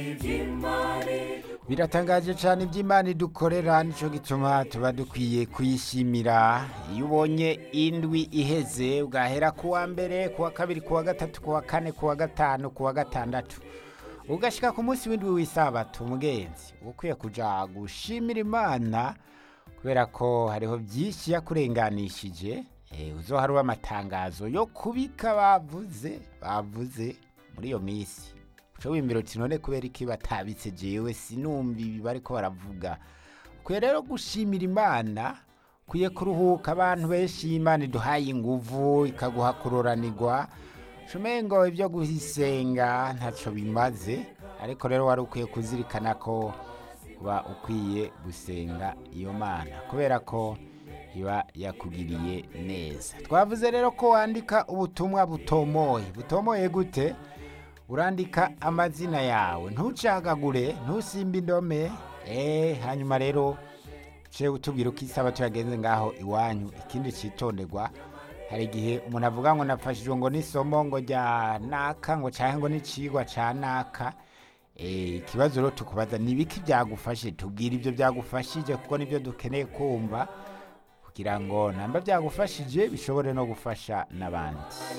biratangaje cyane iby'imana idukorera nicyo gituma tuba dukwiye kuyishimira iyo ubonye indwi iheze ugahera ku wa mbere ku wa kabiri ku wa gatatu ku wa kane ku wa gatanu ku wa gatandatu ugashyika ku munsi w'indwi w'isabato umugenzi uba ukwiye kujya gushimira imana kubera ko hariho byinshi yakurenganishije uzohari amatangazo yo kubika bavuze bavuze muri iyo minsi uca wimira uti none kubera iki batabitse jewe sinumva ibi bariko baravuga ukwiye rero gushimira imana ukwiye kuruhuka abantu benshi imana iduhaye inguvu ikaguha kuroranirwa shumengo ibyo guhisenga ntacyo bimaze ariko rero wari ukwiye kuzirikana ko uba ukwiye gusenga iyo mana kubera ko iba yakugiriye neza twavuze rero ko wandika ubutumwa butomoye butomoye gute urandika amazina yawe ntucagagure ntusimbe indome eee hanyuma rero uce utubwira uko isaba tuyagenze ngaho iwanyu ikindi cyitonderwa hari igihe umuntu avuga ngo nafashijwe ngo n'isomo ngo rya naka ngo cyangwa ngo n'icigwa cya naka ikibazo rero tukubaza ni ibiki byagufashe tubwira ibyo byagufashije kuko nibyo dukeneye kumva kugira ngo namba byagufashije bishobore no gufasha n'abandi